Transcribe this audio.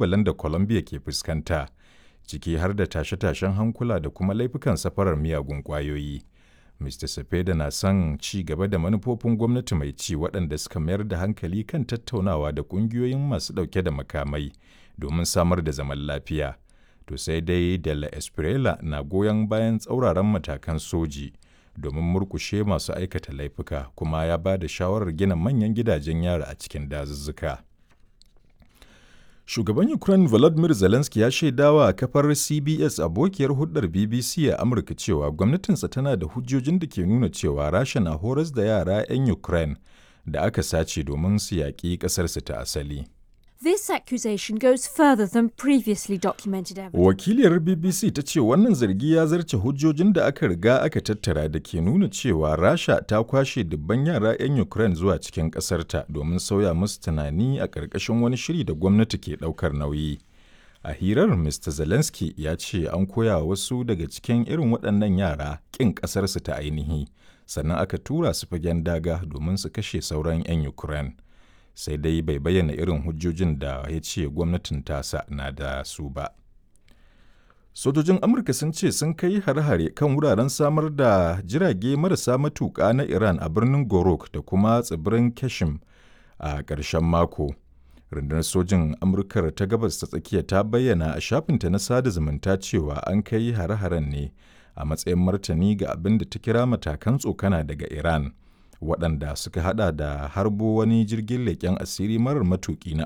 ƙalubalen da Colombia ke fuskanta, ciki har da tashe-tashen hankula da kuma laifukan safarar miyagun ƙwayoyi. Mr. Cepeda na son ci gaba da manufofin gwamnati mai ci waɗanda suka mayar da hankali kan tattaunawa da ƙungiyoyin masu ɗauke da makamai domin samar da zaman lafiya. To sai dai De La Espriella na goyon bayan tsauraran matakan soji domin murkushe masu aikata laifuka kuma ya ba da shawarar gina manyan gidajen yara a cikin dazuzzuka. Shugaban Ukraine Volodymyr Zelensky ya shaidawa a kafar CBS abokiyar hulɗar BBC a Amurka cewa gwamnatinsa tana da hujjojin da ke nuna cewa Rasha na horas da yara 'yan Ukraine da aka sace domin su yaƙi ƙasarsu ta asali. This accusation goes further than previously documented evidence. Wakiliyar BBC ta ce wannan zargi ya zarce hujjojin da aka riga aka tattara da ke nuna cewa Rasha ta kwashe dubban yara 'yan Ukraine zuwa cikin ƙasarta domin sauya musu tunani a ƙarƙashin wani shiri da gwamnati ke ɗaukar nauyi. A hirar Mr. Zelensky ya ce an koya wa wasu daga cikin irin waɗannan yara ƙin ƙasarsu ta ainihi, sannan aka tura su fagen daga domin su kashe sauran 'yan Ukraine. sai dai bai bayyana irin hujjojin da ya ce gwamnatin tasa na da su ba. Sojojin Amurka sun ce sun kai hare-hare kan wuraren samar da jirage marasa matuƙa na Iran a birnin Gorok da kuma tsibirin Kashim a ƙarshen mako. Rundunar sojin Amurkar ta gabas ta tsakiya ta bayyana a shafinta na sada zumunta cewa an kai hare-haren ne a matsayin martani ga abin da ta kira matakan tsokana daga Iran. waɗanda suka hada da harbo wani jirgin leƙen asiri marar matuƙi na